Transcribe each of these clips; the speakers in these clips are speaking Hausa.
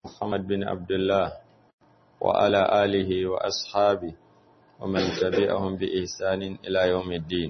محمد بن عبد الله وعلى آله وأصحابه ومن تبعهم بإحسان إلى يوم الدين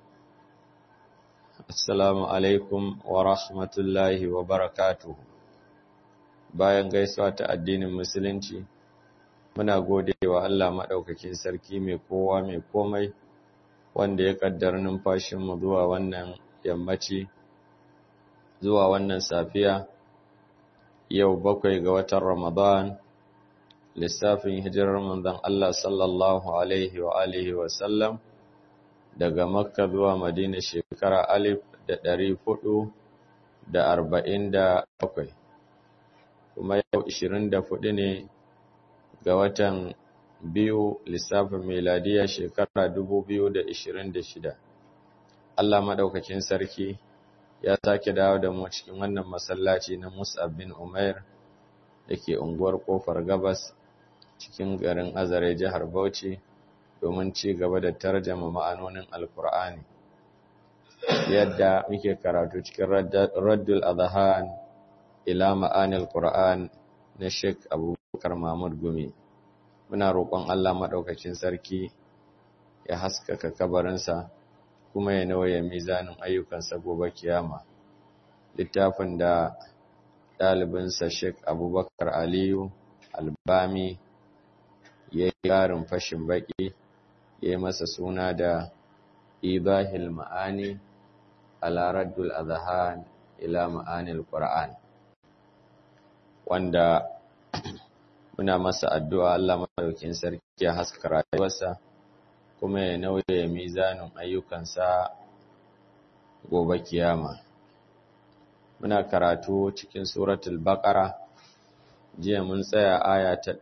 السلام عليكم ورحمة الله وبركاته bayan gaisuwa ta addinin musulunci muna gode wa Allah maɗaukakin sarki mai kowa mai komai wanda ya ƙaddar numfashinmu zuwa wannan yammaci zuwa wannan safiya yau bakwai ga watan Ramadan lissafin hijirar manzon Allah sallallahu alaihi wa alihi wa sallam daga Makka zuwa Madina shekara alif da ɗari hudu da arba'in da bakwai kuma yau ishirin da hudu ne ga watan biyu lissafin meladiya shekara dubu biyu da ishirin da shida Allah maɗaukakin sarki ya sake dawo da mu cikin wannan masallaci na Mus'ab bin Umair da ke unguwar Kofar Gabas cikin garin Azare jihar Bauchi domin ci gaba da tarjama ma'anonin Alkur'ani yadda muke karatu cikin Raddul Adhan ila ma'anil Qur'an na Sheikh Abubakar Mahmud Gumi muna roƙon Allah madaukakin sarki ya haskaka kabarinsa kuma ya nauye mizanin ayyukansa gobe kiyama littafin da ɗalibinsa Sheikh Abubakar Aliyu Albami ya yi ƙarin fashin baƙi ya yi masa suna da Ibahil Ma'ani ala Raddul Adhan ila Ma'anil Qur'an wanda muna masa addu'a Allah madaukakin sarki ya haska rayuwarsa kuma ya nauye mizanin ayyukansa gobe kiyama muna karatu cikin suratul baqara jiya mun tsaya aya ta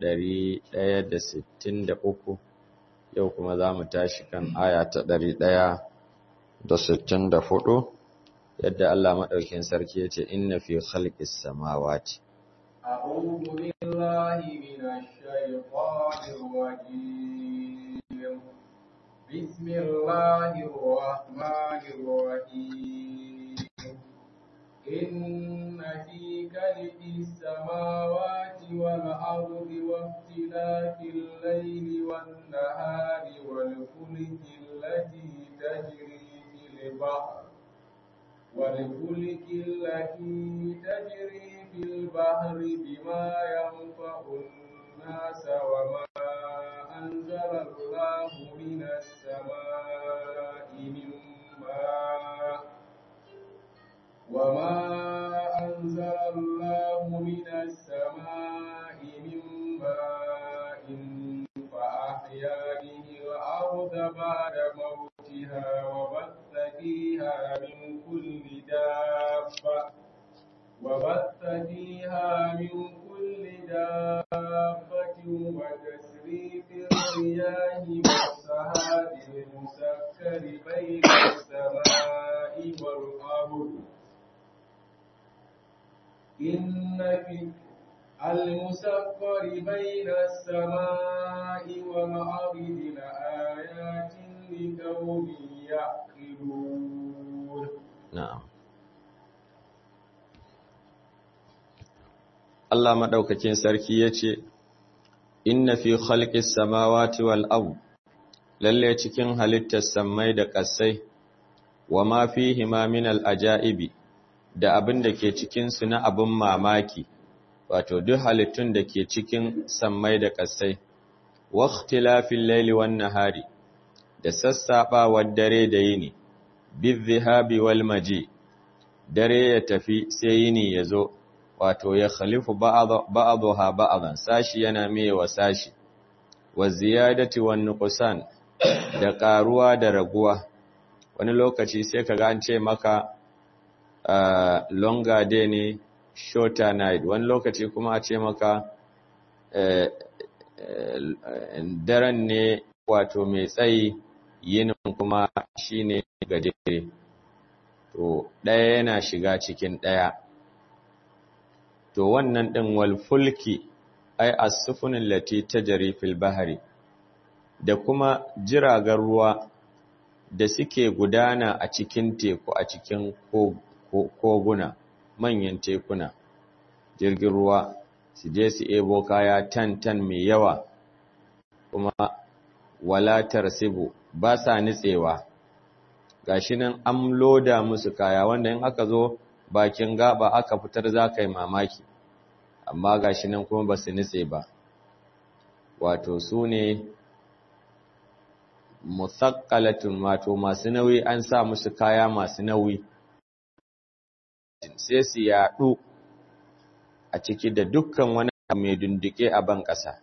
163 yau kuma za mu tashi kan aya ta 164 yadda Allah madaukakin sarki ya ce inna fi khalqis samawati أعوذ بالله من الشيطان الرجيم بسم الله الرحمن الرحيم إن في خلق السماوات والأرض واختلاف الليل والنهار والفلك التي تجري في البحر والفلك التي تجري في البحر بما ينفع الناس وما أنزل الله من السماء من ماء وما أنزل الله من السماء من ماء فأحيا به الأرض بعد موتها وبث فيها من كل دابة وبث فيها من كل دابة وتسريف الرياح والسحاب المسكر بين السماء والأرض إن في المسكر بين السماء والأرض لآيات لقوم يعقلون na'am Allah maɗaukakin sarki ya ce, Inna fi khalqis samawati wal ard lalle cikin halittar sammai da ƙasai, wa ma fihi ma min al ajaibi da abin da ke cikin su na abin mamaki, wato duk halittun da ke cikin sammai da ƙasai, wa ikhtilafil laili wan nahari da sassaɓawar dare da yini, bizzihabi wal maji, dare ya tafi sai yini ya zo. wato ya khalifu ba'daha ba'dan sashi yana mewa sashi wa ziyadati wan nuqsan da karuwa da raguwa wani lokaci sai kaga an ce maka longer day ne shorter night wani lokaci kuma a ce maka daren ne wato mai tsayi yinin kuma shine gajere to ɗaya yana shiga cikin ɗaya to wannan ɗin walfulki ai as-sufunin lati tajri fil bahri da kuma jiragen ruwa da suke gudana a cikin teku a cikin koguna manyan tekuna jirgin ruwa su je su ebo kaya tan-tan mai yawa kuma walatar sibu ba sa nitsewa gashi nan an loda musu kaya wanda in aka zo bakin gaba aka fitar za ka yi mamaki amma gashi nan kuma ba su nitse ba wato su ne musaqqalatun wato masu nauyi an sa musu kaya masu nauyi sai su yaɗu a ciki da dukkan wani mai dunduke a ban ƙasa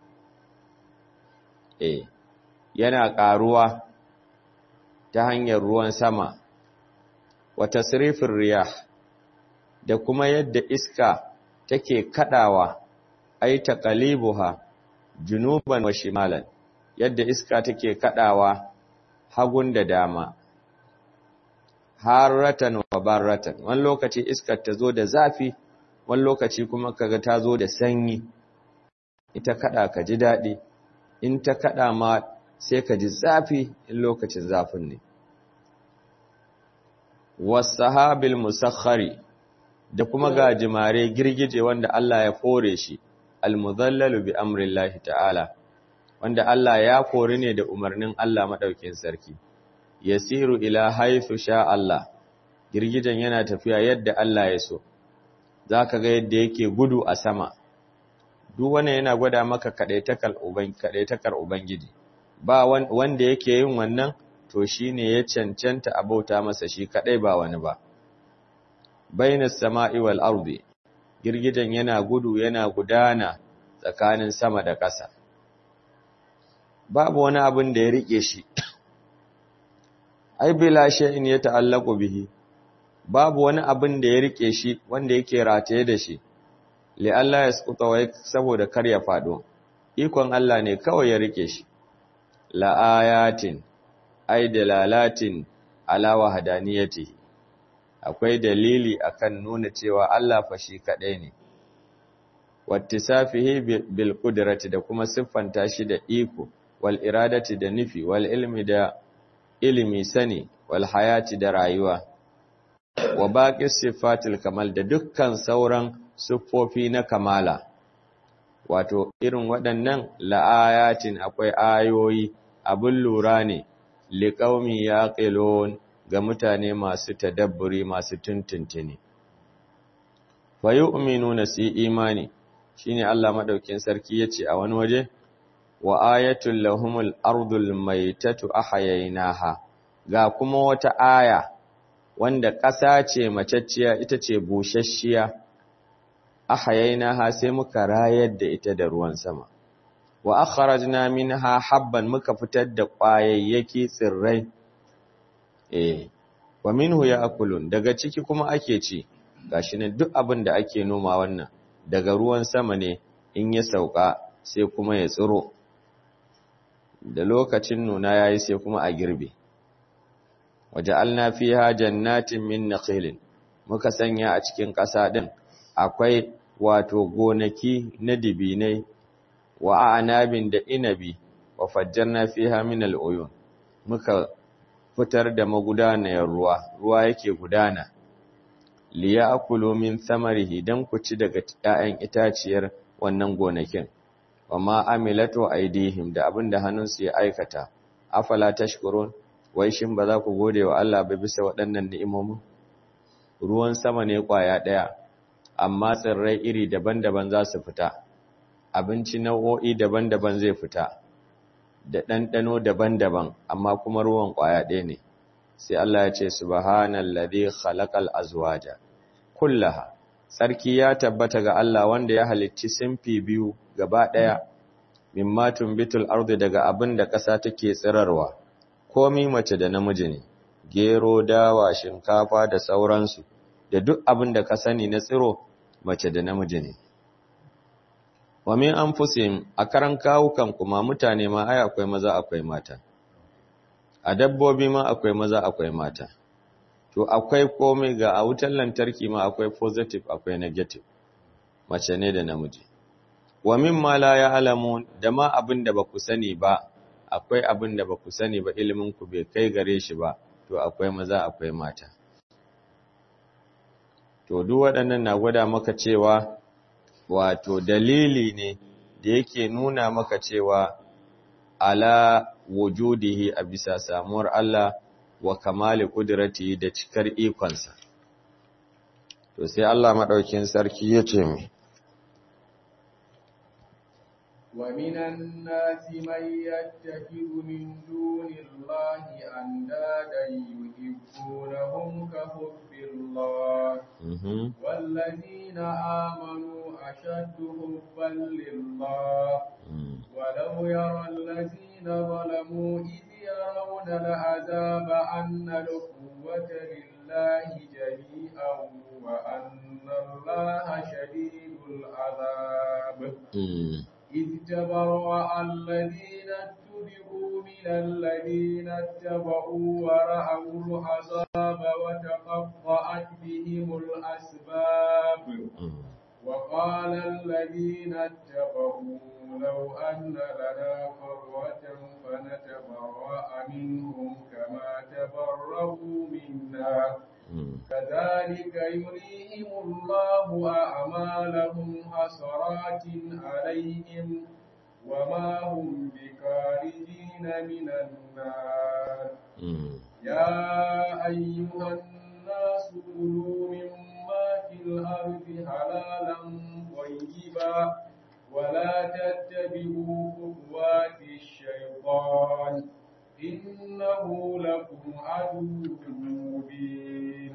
eh yana ƙaruwa ta hanyar ruwan sama wata sirifin riyah da kuma yadda iska take kadawa ai taqalibuha junuban wa shimalan yadda iska take kadawa hagun da dama harratan wa barratan wani lokaci iskar ta zo da zafi wani lokaci kuma kaga ta zo da sanyi ita kada ka ji daɗi in ta kada ma sai ka ji zafi in lokacin zafin ne wasahabil musakhari da kuma gajimare girgije wanda Allah ya fore shi almuzallalu bi amrillahi ta'ala wanda Allah ya kori ne da umarnin Allah madaukin sarki yasiru ila haythu sha Allah girgijen yana tafiya yadda Allah ya so zaka ga yadda yake gudu a sama duk wannan yana gwada maka kadaitakar uban kadaitakar ubangiji ba wanda yake yin wannan to shine ya cancanta abauta masa shi kadai ba wani ba bainas sama'i wal ardi girgijen yana gudu yana gudana tsakanin sama da ƙasa babu wani abin da ya rike shi ai bila shay'in ya ta'allaqu bihi babu wani abin da ya rike shi wanda yake rataye da shi li Allah ya skuta wai saboda kar ya fado ikon Allah ne kawai ya rike shi la ayatin ai dalalatin ala wahdaniyatihi akwai dalili akan nuna cewa Allah fa shi kadai ne wattisafihi bil qudrati da kuma siffanta shi da iko wal iradati da nufi wal ilmi da ilimi sani wal hayati da rayuwa wa baqi sifatil kamal da dukkan sauran siffofi na kamala wato irin waɗannan la'ayatin akwai ayoyi abin lura ne liqaumi yaqilun ga mutane masu tadabburi masu tuntuntuni fa yu'minuna si imani shine Allah madaukin sarki yace a wani waje wa ayatul lahumul ardul maitatu ahyaynaha ga kuma wata aya wanda ƙasa ce macacciya ita ce bushashshiya ahyaynaha sai muka rayar da ita da ruwan sama wa akhrajna minha habban muka fitar da ƙwayayyaki tsirrai eh wa minhu ya'kulun daga ciki kuma ake ci gashi ne duk abin da ake noma wannan daga ruwan sama ne in ya sauka sai kuma ya tsiro da lokacin nuna yayi sai kuma a girbe waja'alna fiha jannatin min nakhilin muka sanya a cikin ƙasa din akwai wato gonaki na dibinai wa anabin da inabi wa fajjarna fiha min al'uyun muka fitar da magudanayar ruwa ruwa yake gudana liya akulu min samarihi dan ku ci daga ƴaƴan itaciyar wannan gonakin wama amilatu aidihim da abinda hannunsu ya aikata afala tashkurun wai shin ba za ku gode wa Allah ba bisa waɗannan ni'imomin ruwan sama ne kwaya ɗaya amma tsirrai iri daban-daban za su fita abinci nau'o'i daban-daban zai fita da ɗanɗano daban-daban amma kuma ruwan ƙwaya ɗaya ne sai Allah ya ce subhanallazi khalaqal azwaja kullaha sarki ya tabbata ga Allah wanda ya halicci simfi biyu gaba ɗaya mimma tumbitul ardi daga abin da ƙasa take tsirarwa komi mace da namiji ne gero dawa shinkafa da sauransu da duk abin da ka sani na tsiro mace da namiji ne wa min anfusihim a karan kawukan kuma mutane ma ai akwai maza akwai mata a dabbobi ma akwai maza akwai mata to akwai komai ga a wutar lantarki ma akwai positive akwai negative mace ne da namiji wa mimma la ya'lamun da ma abin da baku sani ba akwai abin da baku sani ba ilimin ku bai kai gare shi ba to akwai maza akwai mata to duk waɗannan na gwada maka cewa wato dalili ne da yake nuna maka cewa ala wujudihi a bisa samuwar Allah wa kamali kudratihi da cikar ikonsa to sai Allah madaukin sarki ya ce mu ومن الناس من يتخذ من دون الله أندادا يحبونهم كحب الله والذين آمنوا أشد حبا لله ولو يرى الذين ظلموا إذ يرون العذاب أن القوة لله جميعا وأن الله شديد العذاب إذ تبرأ الذين اتبعوا من الذين اتبعوا ورأوا العذاب وتقطعت بهم الأسباب وقال الذين اتبعوا لو أن لنا قرة فنتبرأ منهم كما تبرأوا منا كذلك يريهم الله أعمالهم حسرات عليهم وما هم بخارجين من النار يا أيها الناس كلوا مما في الأرض حلالا طيبا ولا تتبعوا خطوات الشيطان إنه لكم عدو مبين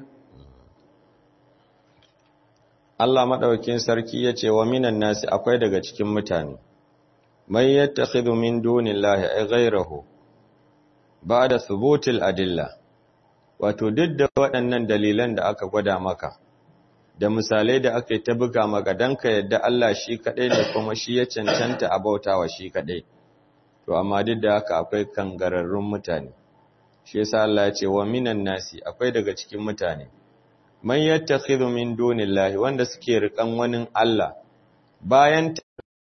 Allah madaukakin sarki yace wa minan nasi akwai daga cikin mutane man yattakhidhu min dunillahi ay ghayrahu ba'da thubutil adilla wato duk da waɗannan dalilan da aka gwada maka da misalai da aka yi ta buga maka dan ka yadda Allah shi kadai ne kuma shi ya cancanta a bautawa shi kadai to amma duk da haka akwai kangararrun mutane shi yasa Allah ya ce wa minan nasi akwai daga cikin mutane man yattakhidhu min dunillahi wanda suke rikan wani Allah bayan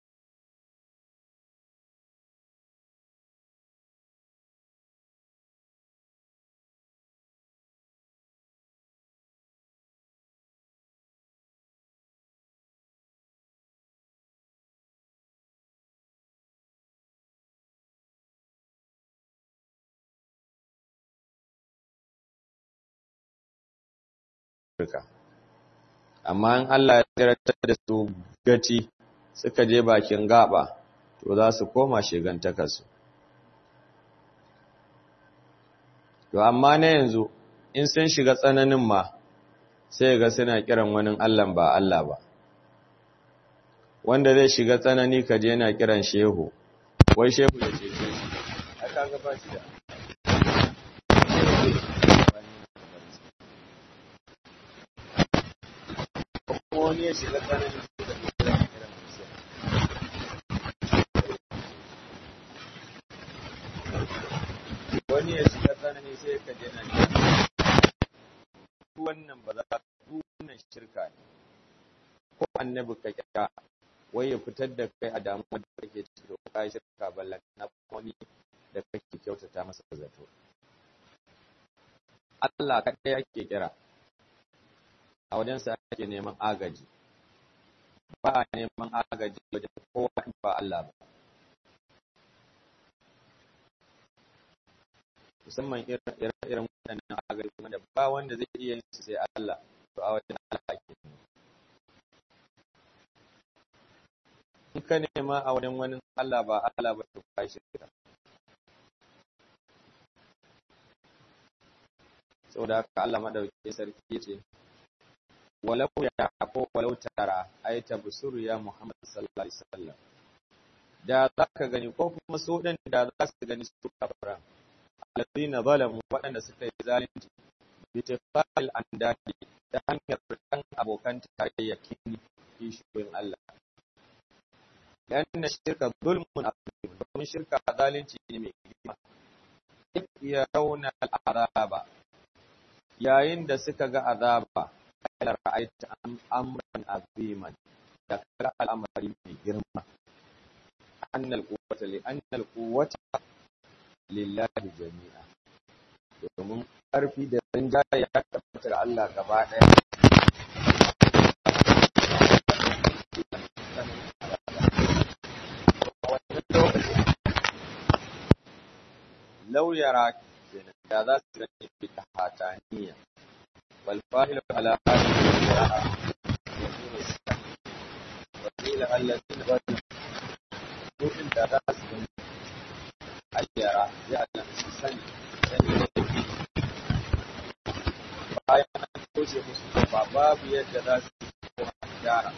shirka amma in Allah ya tsiratar da su gaci suka je bakin gaba to za su koma shigantakarsu to amma na yanzu in sun shiga tsananin ma sai ga suna kiran wani Allah ba Allah ba wanda zai shiga tsanani ka je yana kiran shehu wai shehu ya ce shi aka ga ba shi da wani ya shiga tsananin su da kiran kiran wani ya shiga tsanani sai ka je nan wannan ba za wannan shirka ne ko annabi ka kira wai ya fitar da kai a damuwar da kake ciki da kai shirka ballan na wani da kake kyautata masa zato Allah kaɗai yake kira a wajensa ake neman agaji ba a neman agaji wajen kowa ba Allah ba musamman irin waɗannan agaji wanda ba wanda zai iya yin su sai Allah to a wajen Allah ake in ka nema a wajen wani Allah ba Allah ba to kai shirka saboda haka Allah madaukakin sarki yace walau ya ko walau tara ay tabsuru ya Muhammad sallallahu alaihi wasallam da zaka gani ko kuma su din da za su gani su kafara alladhina zalamu waɗanda suka yi zalunci bi tafal andadi ta hanyar kan abokan tarayya kini kishiyoyin Allah yana shirka zulmun azim domin shirka zalunci ne mai girma ya rauna al'azaba yayin da suka ga azaba ala ra'aita amran aziman da kara al'amari mai girma annal quwwata li annal quwwata lillahi jami'a domin karfi da rinjaye ya tabbata ga Allah gaba ɗaya law yara da za su gani bi tahataniya wal fa'ilu ala hadhihi qira'a yakunu wa qila alladhina badu mu'min da za su gani ayyara ya Allah su sani sani bayan an toshe musu ba babu yadda za su koma gyara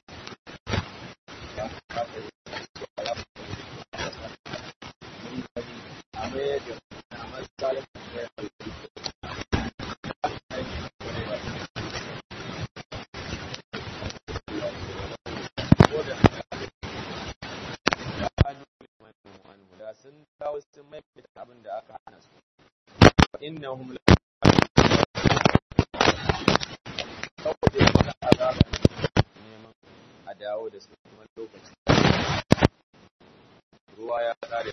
sun dawo sun maimaita abin da aka hana su innahum la saboda yana azaba neman a dawo da su kuma lokaci ruwa ya kare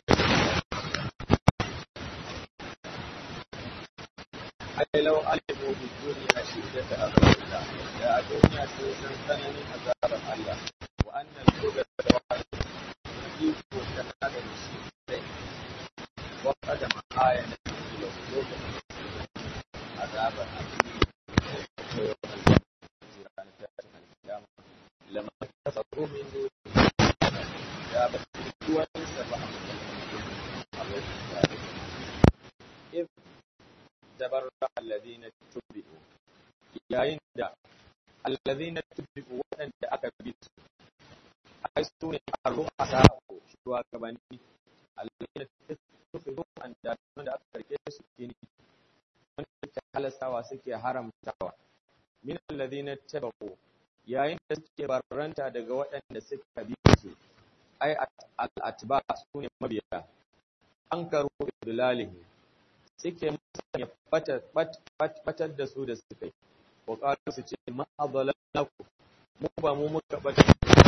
ai lau alimu bi duniya shiddata azabillah da a duniya sun san tsananin azabar Allah wa annal qudra wa iko ta hada da shi sai wa qadama ayatan ila lokacin azabar لما كفروا من دون يا بسوى سبع إذ تبرأ الذين تبعوا يا عند الذين تبعوا وأن أكبت أيسون الرؤساء شو كبني الذين تفروا أن من أكبر سكيني من تحلسوا سكي حرم توا من الذين تبعوا yayin da suke barranta daga waɗanda suka bi su ai al'atba su ne mabiya an karo idlalihi suke musanya batar da su da suka yi wa ƙalu su ce ma'adalaku mu ba mu muka batar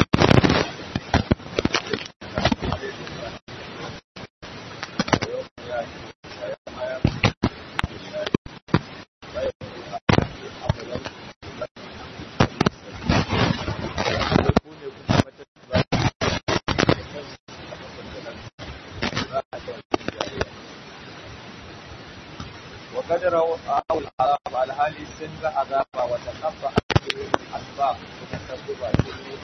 وقد رأوا العذاب على هذه السنة عذابا وتقطع بهم الأسباب وتسبب كل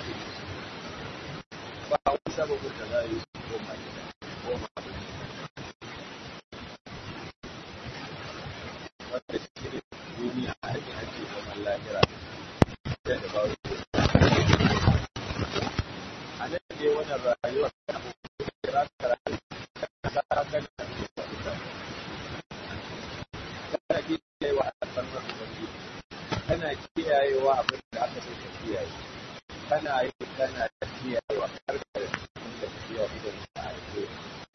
فهو سبب التغير وما وما duniya a ake ake zaman lahira da da bawo a nan ne wannan rayuwar da abubuwan da za ka rayu ka sa kan kana kiyayewa alfarmar ubangiji kana kiyayewa abin da aka so ka kiyaye kana yi kana kiyayewa har ka da kiyaye idan ka aike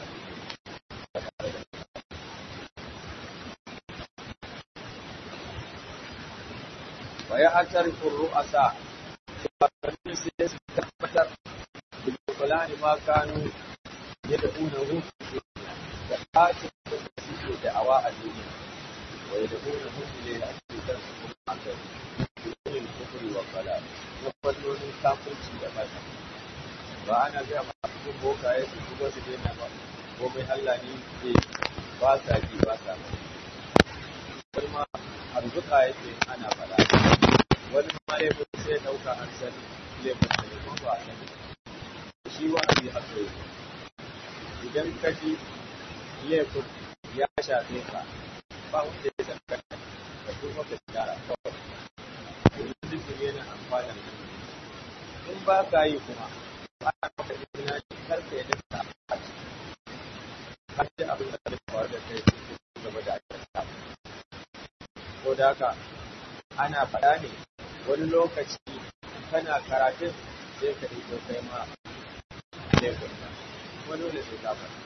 wa ya atarifu ru'asa shugabannin sai su tabbatar da fulani ma kanu yad'unahu da ɓacin da suke da'awa a duniya ويدعونهم إليه أكثر أكثر بدون الكفر والضلال وفضلون كافرci da bata ba ana ga masu boka ya su kuma su daina ba ko mai Allah ne ke ba sa ji ba sa ba wani ma arzuka yake ana faɗa wani ma laifin sai ɗauka an sani laifin da ne ba a sani shi wa'azi haka yake idan ka ji laifin ya shafe ka ba wanda ya dangana da kuma ka gyara kawai domin dukkan yana amfana da in ba ka yi kuma ba a maka izina ne kar ka yadda ka a ciki har da abin da zai faru da kai su gaba da aikata ko da haka ana faɗa ne wani lokaci kana karatun sai ka yi kai ma laifin wani dole sai ka faɗa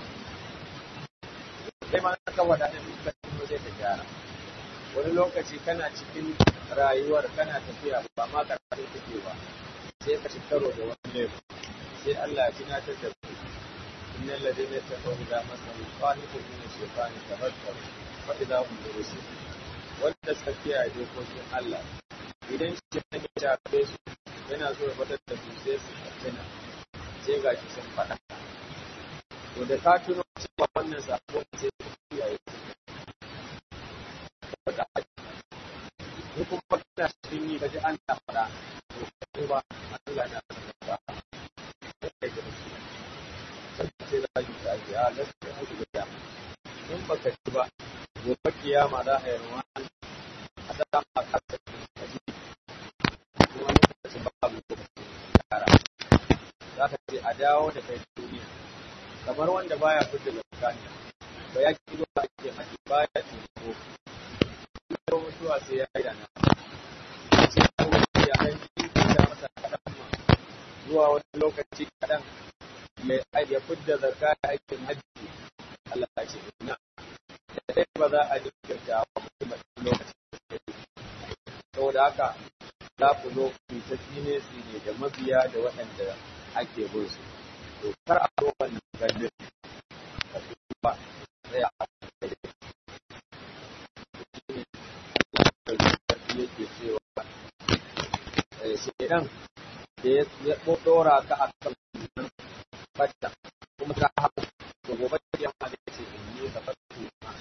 kai ma ka wada da duka kuma zai ka gyara wani lokaci kana cikin rayuwar kana tafiya ba ma karatu kake ba sai ka ci karo da wani laifin sai Allah ya tunatar da ku innal ladina taqaw da masalu qanitu min shaytani tabakkaru fa idza hum yurusun wanda suka kiyaye dokokin Allah idan shi ya shafe su yana so ya fitar da su sai su tuna sai ga shi sun faɗa to da ka tuno ba wannan sako sai ku kiyaye ko kuma kana cikin yi kaji an ta fara to ba Allah na ba sai da shi sai da shi ta ya gaskiya ku da in baka ci ba gobe kiyama za a yi ruwa a da ma ka ta ji kuma lokacin babu lokacin yara za ka ce a dawo da kai duniya kamar wanda baya fita da zakani ba ya ki ba ake haji baya tsoro ko mutuwa sai ya yi dana sai kuma ya aiki da masa kaɗan ma zuwa wani lokaci kaɗan ya fidda zakka aikin hajji Allah ya ce ina da dai ba za a jinkirta wa mutum a cikin lokacin saboda haka za ku zo ku ta tsine tsine da mabiya da waɗanda ake bin su to kar a zo wannan gandun ka ba sai a yake cewa shedan da ya dora ka a kan fata kuma ka haɓu da gobe ya ma da ce in yi ka fata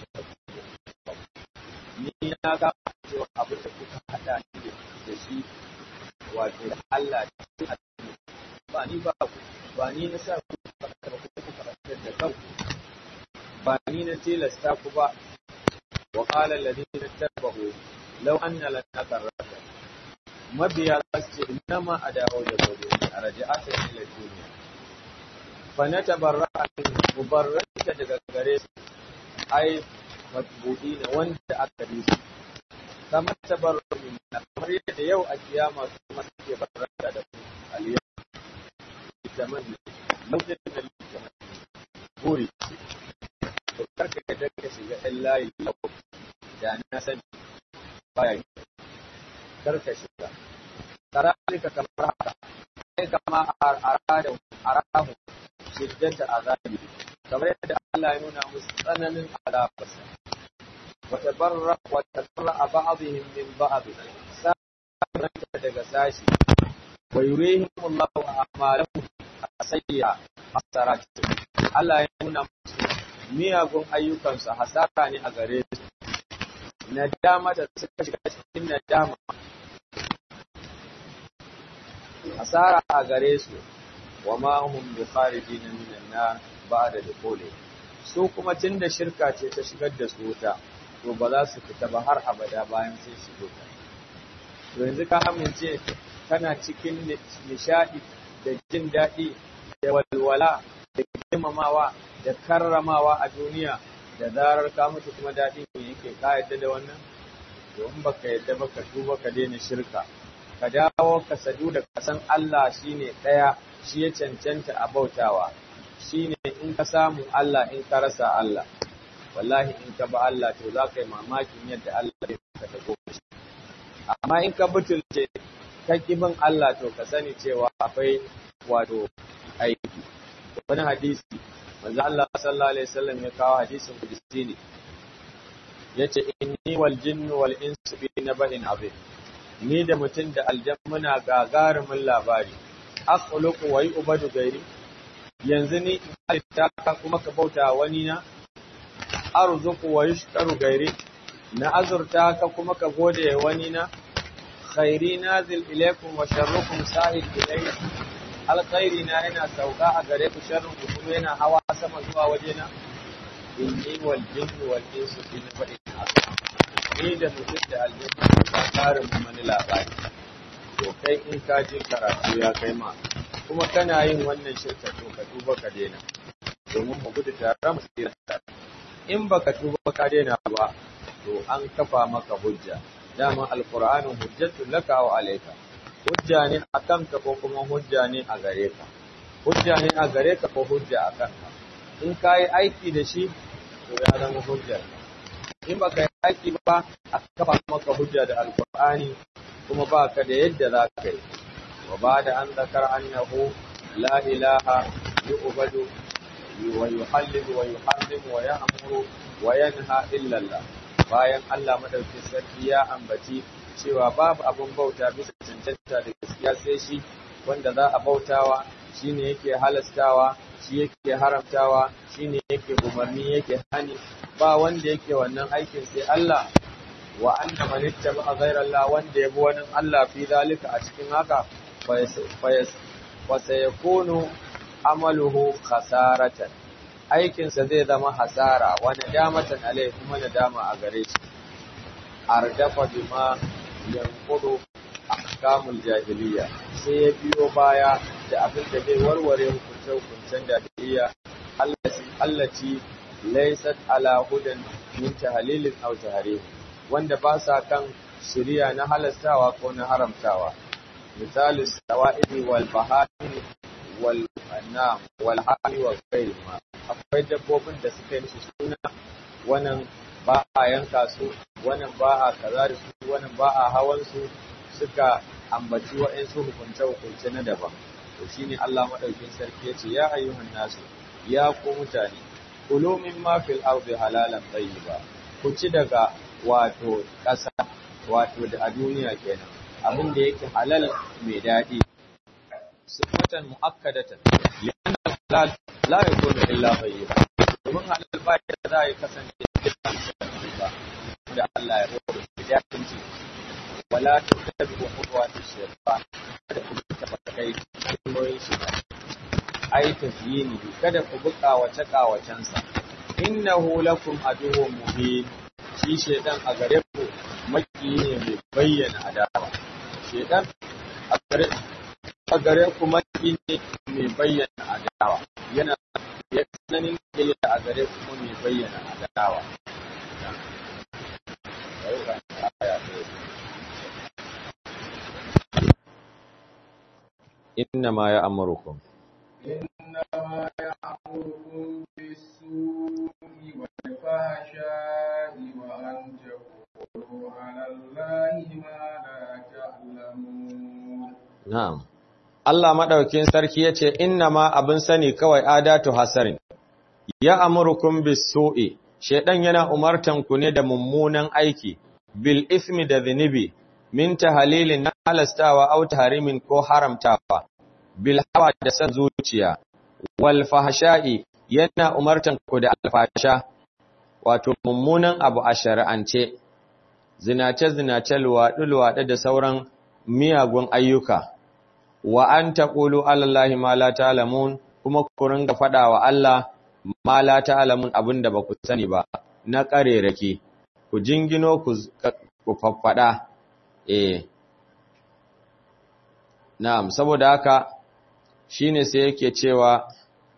ni na ga cewa abin da kuka haɗa ni da shi wato da Allah ce a ba ni ba ku ba ni na sa ku karanta ba ku karantar da kanku ba ni na tilasta ku ba wa qala alladhina tabahu law anna lana karrata mabiya za su ce innama adahu da gobe a raja'ata ila duniya fa na tabarra'a min mubarrata daga gare su ai matbu'i na wanda aka bi su kamar tabarra min kamar yadda yau a kiyama su kuma suke barrata da ku aliyah tamanni lokacin da tamanni buri to karka da ka shiga ɗan layi lau da na sani baya yi karka shiga karalika kamar haka sai kama arada arahu shiddata azabi kamar yadda Allah ya nuna musu tsananin azabarsa wa tabarra wa tabarra ba'dihim min ba'd sa'anta daga sashi wa yurihim Allahu a'malahum asayya hasarat Allah ya nuna musu miyagun ayyukansu hasara ne a gare su nadama da suka shiga cikin nadama hasara a gare su wa ma hum bi kharijin minan nar ba'da dukhuli su kuma tunda shirka ce ta shigar da su wuta to ba za su fita ba har abada bayan sun shigo ta to yanzu ka amince kana cikin nishadi da jin daɗi da walwala da girmamawa da karramawa a duniya da zarar ka mutu kuma daɗi ne yake ka yadda da wannan domin baka yadda ba ka tuba ka daina shirka ka dawo ka sadu da kasan Allah shine ɗaya shi ya cancanta a bautawa shine in ka samu Allah in ka rasa Allah wallahi in ka ba Allah to za ka yi mamakin yadda Allah ya ka ta shi amma in ka butulce ka bin Allah to ka sani cewa akwai wato aiki wani hadisi manzo Allah sallallahu alaihi wasallam ya kawo hadisin kudusi ne yace inni wal jinnu wal insu fi naba'in azim ni da mutum da aljan muna gagarumin labari akhluqu wa yu'badu gairi yanzu ni halitta ka kuma ka bauta wani na arzuqu wa yushkaru gairi na azurta ka kuma ka gode wani na khairi nazil ilaykum wa sharrukum sa'id ilayya alkhairi na yana sauka a gare ku sharrin ku kuma yana hawa sama zuwa wajena inni wal jinnu wal insu fi naba'in azim ni da mutum da aljanna ba karin wani labari to kai in ka je karatu ya kai ma kuma kana yin wannan shirka to ka tuba ka daina domin mu gudu tare mu tsira tare in baka tuba ka daina ba to an kafa maka hujja dama alqur'anu hujjatun laka wa alayka hujja ne a kanka ko kuma hujja ne a gare ka hujja ne a gare ka ko hujja a kanka in ka yi aiki da shi to ya zama hujjar in baka yi aiki ba a kafa maka hujja da alqur'ani kuma ba ka da yadda za ka yi wa ba da an zakar annahu la ilaha yu'badu wa yuhallilu wa yuharrimu wa ya'muru wa yanha illa Allah bayan Allah madaukakin sarki ya ambaci cewa babu abun bauta bisa cancanta da gaskiya sai shi wanda za a bautawa shine yake halastawa shi yake haramtawa shine yake umarni yake hani ba wanda yake wannan aikin sai Allah wa anna man ittaba ghayra Allah wanda yabi wani Allah fi zalika a cikin haka fa sayakunu amaluhu khasaratan aikinsa zai zama hasara wa nadamatan alai kuma nadama a gare shi ardafa bima yanqudu ahkamul jahiliya sai ya biyo baya da abin da zai warware hukunce-hukuncen jahiliya allaci laysat ala hudan min tahlilin aw tahrim wanda ba sa kan shari'a na halastawa ko na haramtawa misali sawa'idi wal bahari wal anam wal hali wa ghayrihima akwai dabbobin da suka yi suna wannan ba a yanka su wannan ba a kaza da su wannan ba a hawan su suka ambaci wa'ansu hukunce-hukunce na daban to shine Allah madaukin sarki yace ya ayyuhan nasu ya ku mutane kulu mimma fil ardi halalan tayyiba ku ci daga wato ƙasa wato da a duniya kenan abin da yake halal mai daɗi sifatan muakkadatan lianna halal la yakunu illa tayyiba domin halal ba ya za ya kasance ba da Allah ya roƙo da daɗin wala tattabi'u khutuwati shaytan kada ku taba kai hanyoyin shi ai tazyini kada ku buka wace kawacen sa innahu lakum aduwwun mubin shi shaytan a gare ku maki ne mai bayyana adawa shaytan a gare a gare ku maki ne mai bayyana adawa yana ya sanin kiyaya a gare ku mai bayyana adawa إنما يأمركم إنما يأمركم بالسوء والفحشاء وأن تقولوا على الله ما لا تعلمون نعم Allah maɗaukin sarki ya ce, Inna ma abin sani kawai adatu hasarin, ya amurkun bisu'i, Shaiɗan yana umartanku ne da mummunan aiki, bil ismi da zunubi, min tahalilin na halastawa au harimin ko haramtawa, bil hawa da san zuciya, wal fahsha'i yana umartan ku da alfasha, wato mummunan abu a shari'ance, zinace-zinace luwaɗe-luwaɗe da sauran miyagun ayyuka, wa an taƙulu alallahi ma la ta'lamun kuma ku ringa faɗa wa Allah ma la ta'lamun abin da ba ku sani ba, na ƙarerake, ku jingino ku faffaɗa, eh. Na'am, saboda haka shi ne sai yake cewa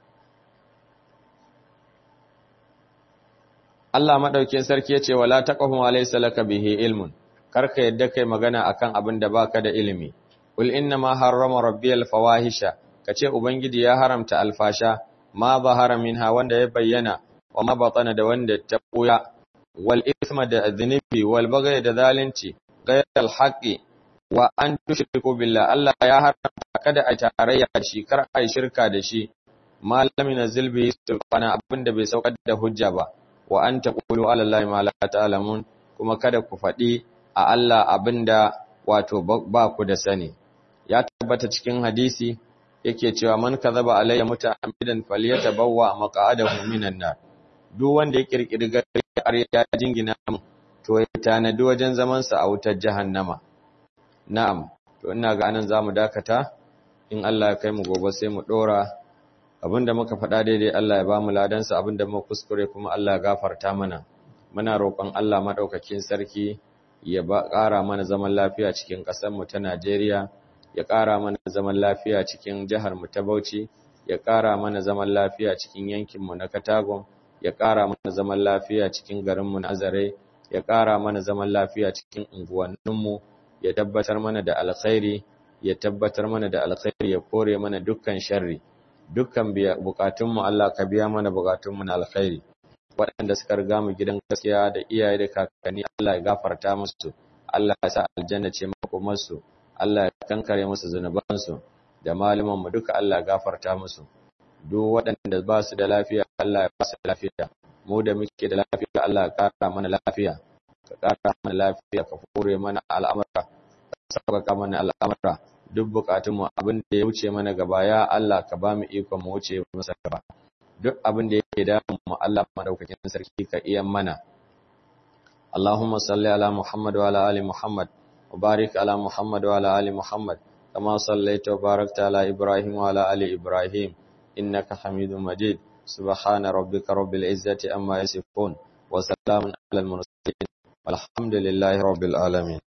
Allah maɗaukin sarki ya ce wa la taqafu wa laysa laka bihi ilmun karka yadda kai magana akan abin da baka da ilimi ul inna ma harrama rabbiyal fawahisha kace ubangiji ya haramta alfasha ma zahara minha wanda ya bayyana wa ma batana da wanda ta buya wal ithma da dhunubi wal baghy da zalunci ghayral haqqi wa an tushriku billah Allah ya haramta kada a tarayya da shi kar a shirka da shi malami na zilbi sulfana abinda bai saukar da hujja ba wa an taqulu ala allahi ma la ta'lamun kuma kada ku faɗi a Allah abinda wato ba ku da sani ya tabbata cikin hadisi yake cewa man kadhaba alayya muta'ammidan falyatabawwa maq'adahu minan nar duk wanda ya kirkiri gari ya jingina mu to ya tanadi wajen zaman sa a wutar jahannama Na'am, to ina ga anan za mu dakata, in Allah ya kai mu gobe sai mu ɗora, abinda muka faɗa daidai Allah ya ba mu ladansa abinda muka kuskure kuma Allah ya gafarta mana. Muna roƙon Allah maɗaukakin sarki ya ba ƙara mana zaman lafiya cikin ƙasarmu ta Najeriya, ya ƙara mana zaman lafiya cikin jiharmu ta Bauchi, ya ƙara mana zaman lafiya cikin yankinmu na Katagon, ya ƙara mana zaman lafiya cikin garinmu na Azare, ya ƙara mana zaman lafiya cikin unguwanninmu. ya tabbatar mana da alkhairi ya tabbatar mana da alkhairi ya kore mana dukkan sharri dukkan bukatunmu Allah ka biya mana bukatunmu na alkhairi waɗanda suka riga mu gidan gaskiya da iyaye da kakanni Allah ya gafarta musu Allah ya sa aljanna ce makomarsu Allah ya kankare musu zunubansu da malaman mu duka Allah ya gafarta musu duk waɗanda ba su da lafiya Allah ya ba su lafiya mu da muke da lafiya Allah ya kara mana lafiya ka ƙara mana lafiya ka kore mana al'amura ka sauƙaƙa mana al'amura duk buƙatunmu abin da ya wuce mana gaba ya Allah ka ba mu ikon mu wuce masa gaba duk abin da yake damun mu Allah madaukakin sarki ka iya mana Allahumma salli ala Muhammad wa ala ali Muhammad wa barik ala Muhammad wa ala ali Muhammad kama sallaita wa barakta ala Ibrahim wa ala ali Ibrahim innaka Hamidum Majid subhana rabbika rabbil izzati amma yasifun wa salamun alal mursalin walhamdulillahi rabbil alamin